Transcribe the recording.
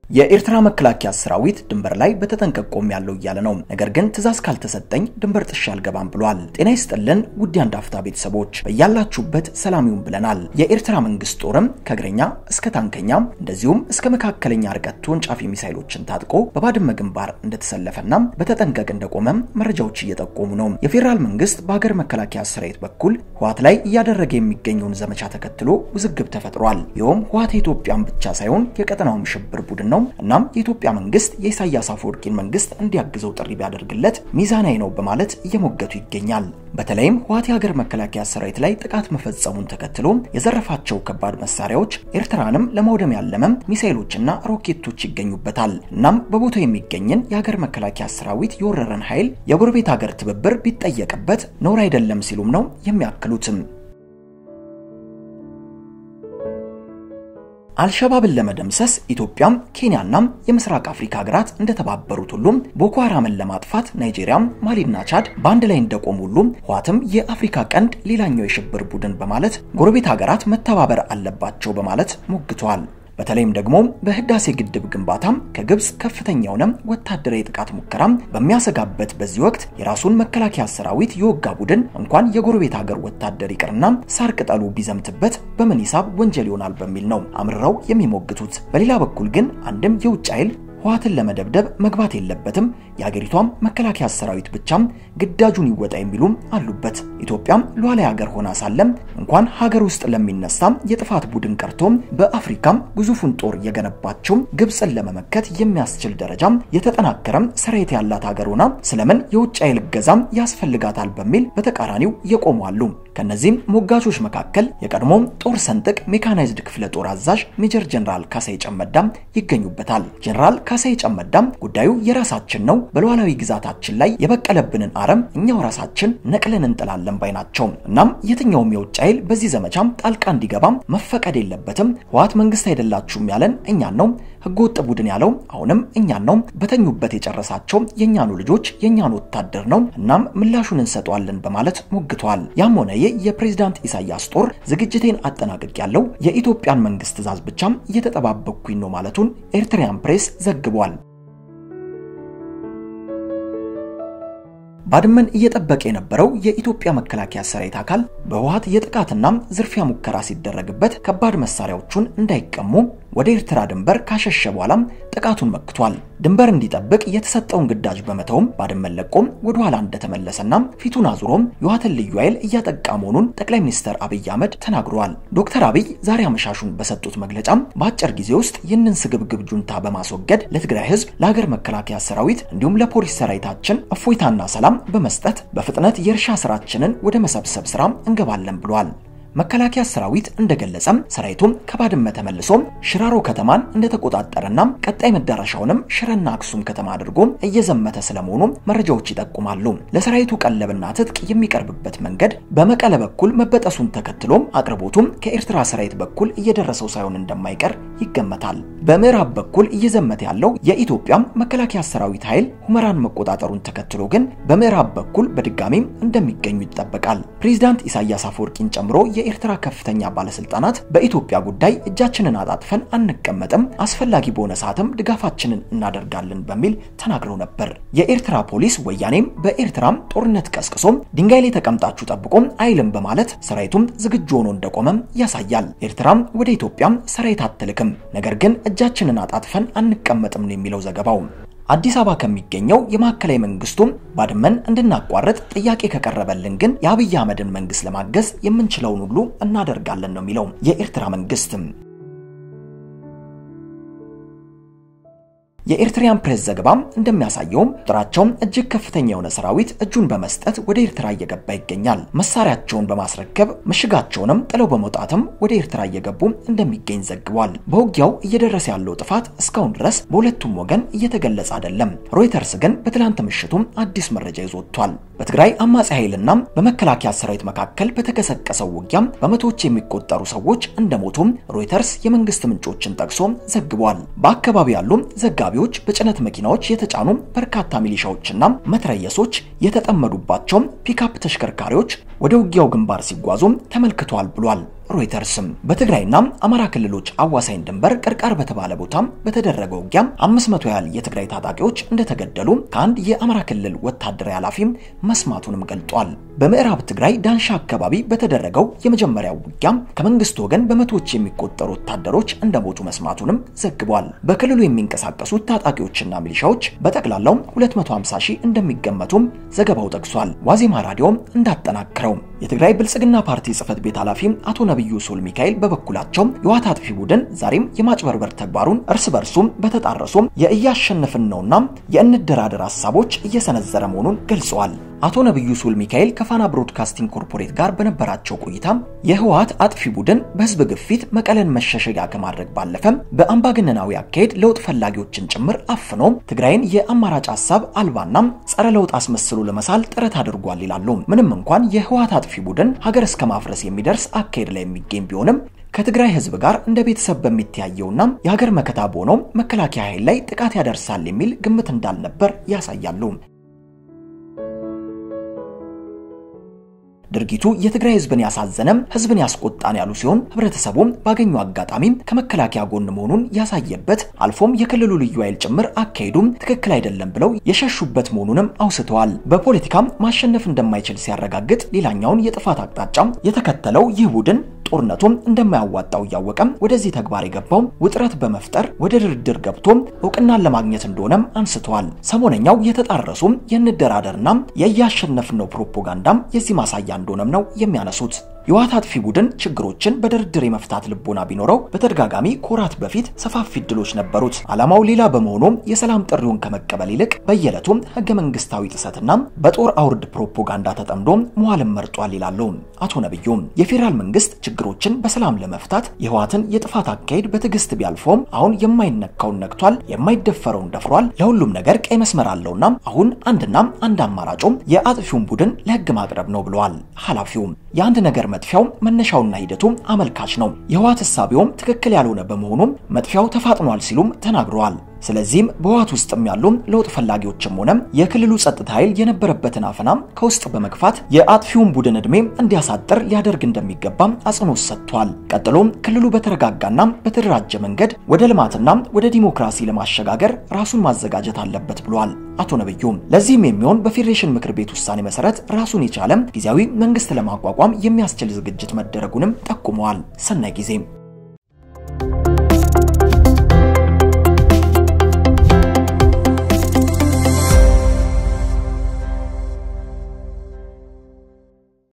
የኤርትራ መከላከያ ሰራዊት ድንበር ላይ በተጠንቀቅ ቆሜያለሁ እያለ ነው። ነገር ግን ትዕዛዝ ካልተሰጠኝ ድንበር ጥሼ አልገባም ብሏል። ጤና ይስጥልን ውድ የአንድ አፍታ ቤተሰቦች በያላችሁበት ሰላም ይሁን ብለናል። የኤርትራ መንግስት ጦርም ከእግረኛ እስከ ታንከኛ እንደዚሁም እስከ መካከለኛ ርቀት ተወንጫፊ ሚሳይሎችን ታጥቆ በባድመ ግንባር እንደተሰለፈና በተጠንቀቅ እንደቆመም መረጃዎች እየጠቆሙ ነው። የፌዴራል መንግስት በሀገር መከላከያ ሰራዊት በኩል ህወሓት ላይ እያደረገ የሚገኘውን ዘመቻ ተከትሎ ውዝግብ ተፈጥሯል። ይኸውም ህወሓት የኢትዮጵያን ብቻ ሳይሆን የቀጠናውም ሽብር ቡድን ነው። እናም የኢትዮጵያ መንግስት የኢሳያስ አፈወርቂን መንግስት እንዲያግዘው ጥሪ ቢያደርግለት ሚዛናዊ ነው በማለት እየሞገቱ ይገኛል። በተለይም ህወሓት የሀገር መከላከያ ሰራዊት ላይ ጥቃት መፈጸሙን ተከትሎ የዘረፋቸው ከባድ መሳሪያዎች ኤርትራንም ለማውደም ያለመም ሚሳኤሎችና ሮኬቶች ይገኙበታል። እናም በቦታው የሚገኝን የሀገር መከላከያ ሰራዊት የወረረን ኃይል የጎረቤት ሀገር ትብብር ቢጠየቅበት ነውር አይደለም ሲሉም ነው የሚያክሉትም። አልሸባብን ለመደምሰስ ኢትዮጵያም ኬንያናም የምስራቅ አፍሪካ ሀገራት እንደተባበሩት ሁሉም ቦኮ ሃራምን ለማጥፋት ናይጄሪያም ማሊና ቻድ በአንድ ላይ እንደቆሙ ሁሉም ህወሓትም የአፍሪካ ቀንድ ሌላኛው የሽብር ቡድን በማለት ጎረቤት ሀገራት መተባበር አለባቸው በማለት ሞግተዋል። በተለይም ደግሞ በህዳሴ ግድብ ግንባታም ከግብጽ ከፍተኛውነ ወታደራዊ ጥቃት ሙከራም በሚያሰጋበት በዚህ ወቅት የራሱን መከላከያ ሰራዊት የወጋ ቡድን እንኳን የጎረቤት ሀገር ወታደር ይቅርና ሳር ቅጠሉ ቢዘምትበት በምን ሂሳብ ወንጀል ይሆናል በሚል ነው አምርረው የሚሞግቱት። በሌላ በኩል ግን አንድም የውጭ ኃይል ህወሓትን ለመደብደብ መግባት የለበትም፣ የሀገሪቷም መከላከያ ሰራዊት ብቻም ግዳጁን ይወጣ የሚሉም አሉበት። ኢትዮጵያም ሉዓላዊ ሀገር ሆና ሳለም እንኳን ሀገር ውስጥ ለሚነሳም የጥፋት ቡድን ቀርቶም በአፍሪካም ግዙፉን ጦር የገነባቸው ግብፅን ለመመከት የሚያስችል ደረጃም የተጠናከረም ሰራዊት ያላት ሀገር ሆና ስለምን የውጭ ኃይል እገዛም ያስፈልጋታል በሚል በተቃራኒው የቆሙ አሉ። ከነዚህም ሞጋቾች መካከል የቀድሞ ጦር ሰንጥቅ ሜካናይዝድ ክፍለ ጦር አዛዥ ሜጀር ጀነራል ካሳይ ጨመዳም ይገኙበታል። ጀነራል ካሳይ ጨመዳም ጉዳዩ የራሳችን ነው፣ በሉዓላዊ ግዛታችን ላይ የበቀለብንን አረም እኛው ራሳችን ነቅለን እንጥላለን ባይ ናቸው። እናም የትኛውም የውጭ ኃይል በዚህ ዘመቻም ጣልቃ እንዲገባም መፈቀድ የለበትም። ህወሓት መንግስት አይደላችሁም ያለን እኛን ነው። ህገወጥ ቡድን ያለው አሁንም እኛን ነው። በተኙበት የጨረሳቸው የእኛኑ ልጆች የእኛን ወታደር ነው። እናም ምላሹን እንሰጠዋለን በማለት ሞግተዋል። ያም ሆነ ይህ የፕሬዝዳንት ኢሳያስ ጦር ዝግጅቴን አጠናቅቅ ያለው የኢትዮጵያን መንግስት ትዕዛዝ ብቻም እየተጠባበቅኩኝ ነው ማለቱን ኤርትሪያን ፕሬስ ዘግቧል። ባድመን እየጠበቀ የነበረው የኢትዮጵያ መከላከያ ሰራዊት አካል በህወሓት የጥቃትና ዝርፊያ ሙከራ ሲደረግበት ከባድ መሳሪያዎቹን እንዳይቀሙ ወደ ኤርትራ ድንበር ካሸሸ በኋላም ጥቃቱን መክቷል። ድንበር እንዲጠብቅ የተሰጠውን ግዳጅ በመተውም ባድመን ለቆም ወደ ኋላ እንደተመለሰና ፊቱን አዙሮም የህወሓትን ልዩ ኃይል እያጠቃ መሆኑን ጠቅላይ ሚኒስትር አብይ አህመድ ተናግረዋል። ዶክተር አብይ ዛሬ አመሻሹን በሰጡት መግለጫም በአጭር ጊዜ ውስጥ ይህንን ስግብግብ ጁንታ በማስወገድ ለትግራይ ህዝብ፣ ለሀገር መከላከያ ሰራዊት እንዲሁም ለፖሊስ ሰራዊታችን እፎይታና ሰላም በመስጠት በፍጥነት የእርሻ ስራችንን ወደ መሰብሰብ ስራ እንገባለን ብለዋል። መከላከያ ሰራዊት እንደገለጸም ሰራዊቱም ከባድመ ተመልሶ ሽራሮ ከተማን እንደተቆጣጠረና ቀጣይ መዳረሻውንም ሽረና አክሱም ከተማ አድርጎ እየዘመተ ስለመሆኑ መረጃዎች ይጠቁማሉ። ለሰራዊቱ ቀለብና ትጥቅ የሚቀርብበት መንገድ በመቀለ በኩል መበጠሱን ተከትሎም አቅርቦቱም ከኤርትራ ሰራዊት በኩል እየደረሰው ሳይሆን እንደማይቀር ይገመታል። በምዕራብ በኩል እየዘመተ ያለው የኢትዮጵያ መከላከያ ሰራዊት ኃይል ሁመራን መቆጣጠሩን ተከትሎ ግን በምዕራብ በኩል በድጋሚም እንደሚገኙ ይጠበቃል። ፕሬዚዳንት ኢሳያስ አፈወርቂን ጨምሮ የኤርትራ ከፍተኛ ባለስልጣናት በኢትዮጵያ ጉዳይ እጃችንን አጣጥፈን አንቀመጥም፣ አስፈላጊ በሆነ ሰዓትም ድጋፋችንን እናደርጋለን በሚል ተናግረው ነበር። የኤርትራ ፖሊስ ወያኔም በኤርትራም ጦርነት ቀስቅሶም ድንጋይ ላይ ተቀምጣችሁ ጠብቆም አይልም በማለት ሰራዊቱም ዝግጁ ሆኖ እንደቆመም ያሳያል። ኤርትራም ወደ ኢትዮጵያም ሰራዊት አትልክም፣ ነገር ግን እጃችንን አጣጥፈን አንቀመጥም ነው የሚለው ዘገባው። አዲስ አበባ ከሚገኘው የማዕከላዊ መንግስቱም ባድመን እንድናቋርጥ ጥያቄ ከቀረበልን ግን የአብይ አህመድን መንግስት ለማገዝ የምንችለውን ሁሉ እናደርጋለን ነው የሚለው የኤርትራ መንግስትም። የኤርትሪያን ፕሬስ ዘገባም እንደሚያሳየውም ቁጥራቸውም እጅግ ከፍተኛ የሆነ ሰራዊት እጁን በመስጠት ወደ ኤርትራ እየገባ ይገኛል። መሳሪያቸውን በማስረከብ ምሽጋቸውንም ጥለው በመውጣትም ወደ ኤርትራ እየገቡ እንደሚገኝ ዘግቧል። በውጊያው እየደረሰ ያለው ጥፋት እስካሁን ድረስ በሁለቱም ወገን እየተገለጸ አይደለም። ሮይተርስ ግን በትላንት ምሽቱም አዲስ መረጃ ይዞ ወጥቷል። በትግራይ አማጺ ኃይልና በመከላከያ ሰራዊት መካከል በተቀሰቀሰው ውጊያም በመቶዎች የሚቆጠሩ ሰዎች እንደሞቱም ሮይተርስ የመንግስት ምንጮችን ጠቅሶ ዘግቧል። በአካባቢው ያሉ ዘጋቢዎች በጭነት መኪናዎች የተጫኑ በርካታ ሚሊሻዎችና መትረየሶች የተጠመዱባቸው ፒካፕ ተሽከርካሪዎች ወደ ውጊያው ግንባር ሲጓዙ ተመልክቷል ብሏል። ሮይተርስም በትግራይና አማራ ክልሎች አዋሳኝ ድንበር ቅርቃር በተባለ ቦታም በተደረገ ውጊያም 500 ያህል የትግራይ ታጣቂዎች እንደተገደሉ ከአንድ የአማራ ክልል ወታደራዊ ኃላፊም መስማቱንም ገልጧል። በምዕራብ ትግራይ ዳንሻ አካባቢ በተደረገው የመጀመሪያው ውጊያም ከመንግስት ወገን በመቶዎች የሚቆጠሩ ወታደሮች እንደሞቱ መስማቱንም ዘግቧል። በክልሉ የሚንቀሳቀሱት ታጣቂዎችና ሚሊሻዎች በጠቅላላው 250 ሺህ እንደሚገመቱም ዘገባው ጠቅሷል። ዋዜማ ራዲዮም እንዳጠናክረው የትግራይ ብልጽግና ፓርቲ ጽህፈት ቤት ኃላፊ አቶ ነብዩ ሶል ሚካኤል በበኩላቸው የህወሓት አጥፊ ቡድን ዛሬም የማጭበርበር ተግባሩን እርስ በርሱም በተጣረሱም የእያሸነፍን ነውና የእንደራደር ሀሳቦች እየሰነዘረ መሆኑን ገልጸዋል። አቶ ነብዩ ሱል ሚካኤል ከፋና ብሮድካስቲንግ ኮርፖሬት ጋር በነበራቸው ቆይታ የህወሓት አጥፊ ቡድን በህዝብ ግፊት መቀለን መሸሸጊያ ከማድረግ ባለፈም በአምባገነናዊ አካሄድ ለውጥ ፈላጊዎችን ጭምር አፍኖ ትግራይን የአማራጭ ሀሳብ አልባና ጸረ ለውጥ አስመስሎ ለመሳል ጥረት አድርጓል ይላሉ። ምንም እንኳን የህወሓት አጥፊ ቡድን ሀገር እስከ ማፍረስ የሚደርስ አካሄድ ላይ የሚገኝ ቢሆንም ከትግራይ ህዝብ ጋር እንደ ቤተሰብ በሚተያየውና የሀገር መከታ በሆነው መከላከያ ኃይል ላይ ጥቃት ያደርሳል የሚል ግምት እንዳልነበር ያሳያሉ። ድርጊቱ የትግራይ ህዝብን ያሳዘነም ህዝብን ያስቆጣን ያሉ ሲሆን ህብረተሰቡም ባገኙ አጋጣሚም ከመከላከያ ጎን መሆኑን ያሳየበት አልፎም የክልሉ ልዩ ኃይል ጭምር አካሄዱም ትክክል አይደለም ብለው የሸሹበት መሆኑንም አውስተዋል። በፖለቲካም ማሸነፍ እንደማይችል ሲያረጋግጥ ሌላኛውን የጥፋት አቅጣጫም የተከተለው ይህ ቡድን ጦርነቱም እንደማያዋጣው እያወቀም ወደዚህ ተግባር የገባው ውጥረት በመፍጠር ወደ ድርድር ገብቶም እውቅናን ለማግኘት እንደሆነም አንስተዋል። ሰሞነኛው የተጣረሱም የንደራደርና የእያሸነፍነው ፕሮፓጋንዳም የዚህ ማሳያ እንደሆነም ነው የሚያነሱት። የህወሓት አጥፊ ቡድን ችግሮችን በድርድር የመፍታት ልቦና ቢኖረው በተደጋጋሚ ኮራት በፊት ሰፋፊ እድሎች ነበሩት። ዓላማው ሌላ በመሆኑም የሰላም ጥሪውን ከመቀበል ይልቅ በየዕለቱም ህገ መንግስታዊ ጥሰትና በጦር አውርድ ፕሮፓጋንዳ ተጠምዶ መዋልን መርጧል ይላሉ አቶ ነብዩ። የፌዴራል መንግስት ችግሮችን በሰላም ለመፍታት የህወሓትን የጥፋት አካሄድ በትዕግስት ቢያልፈውም አሁን የማይነካውን ነክቷል፣ የማይደፈረውን ደፍሯል። ለሁሉም ነገር ቀይ መስመር አለውና አሁን አንድና አንድ አማራጩም የአጥፊውን ቡድን ለህግ ማቅረብ ነው ብለዋል ኃላፊውም። የአንድ ነገር መጥፊያው መነሻውና ሂደቱ አመልካች ነው። የህወሓት እሳቤውም ትክክል ያልሆነ በመሆኑም መጥፊያው ተፋጥኗል ሲሉም ተናግረዋል። ስለዚህም በህወሓት ውስጥም ያሉ ለውጥ ፈላጊዎችም ሆነ የክልሉ ጸጥታ ኃይል የነበረበትን አፈናም ከውስጥ በመግፋት የአጥፊውን ቡድን ዕድሜ እንዲያሳጥር ሊያደርግ እንደሚገባም አጽንኦት ሰጥቷል። ቀጥሎም ክልሉ በተረጋጋና በተደራጀ መንገድ ወደ ልማትና ወደ ዲሞክራሲ ለማሸጋገር ራሱን ማዘጋጀት አለበት ብሏል አቶ ነብዩ። ለዚህም የሚሆን በፌዴሬሽን ምክር ቤት ውሳኔ መሰረት ራሱን የቻለ ጊዜያዊ መንግስት ለማቋቋም የሚያስችል ዝግጅት መደረጉንም ጠቁመዋል። ሰናይ ጊዜ